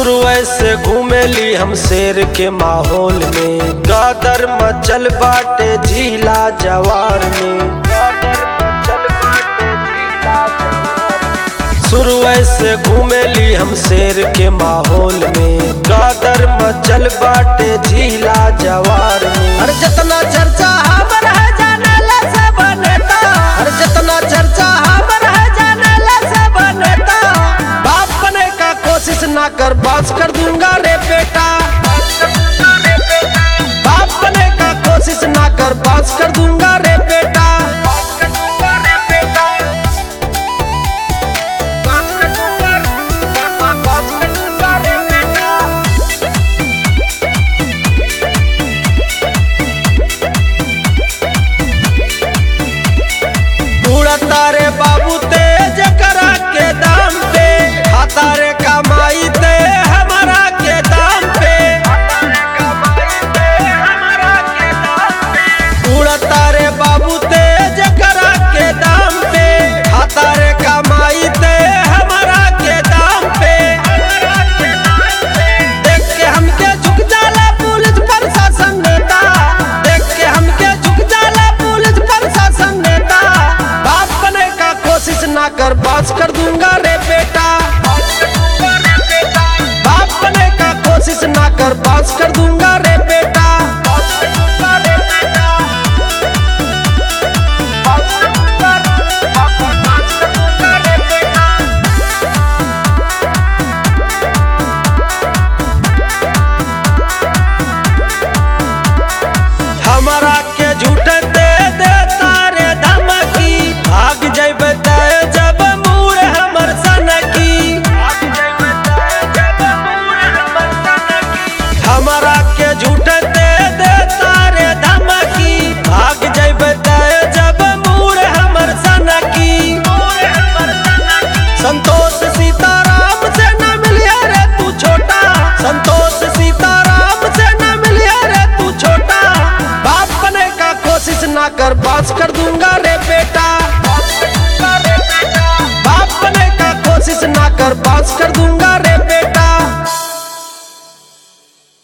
शुरू से घूमेली हम शेर के माहौल में गादर मचल बाटे झीला जवार में शुरू से घूमेली हम शेर के माहौल में गादर मचल बाटे झीला जवार में अरे जितना चर्चा हमर है जानेला सब नेता अरे जितना चर्चा हमर है जानेला सब नेता बाप बने का कोशिश ना कर बास कर दूंगा रे बेटा बाप बने का कोशिश ना कर बास कर दूंगा रे बेटा उड़ता रे बाबू तेज करा के दाम पे खाता रे कमाई ते हमारा के दाम पे उड़ता रे बाबू तेज करा के दाम पे खाता रे कमाई ते हमारा के दाम पे देख के हमके झुक जाला पुलिस प्रशासन नेता देख के हमके झुक जाला पुलिस प्रशासन नेता बाप बने का कोशिश ना कर बास कर दूंगा रे बेटा बाप बने का कोशिश ना कर बास कर दूंगा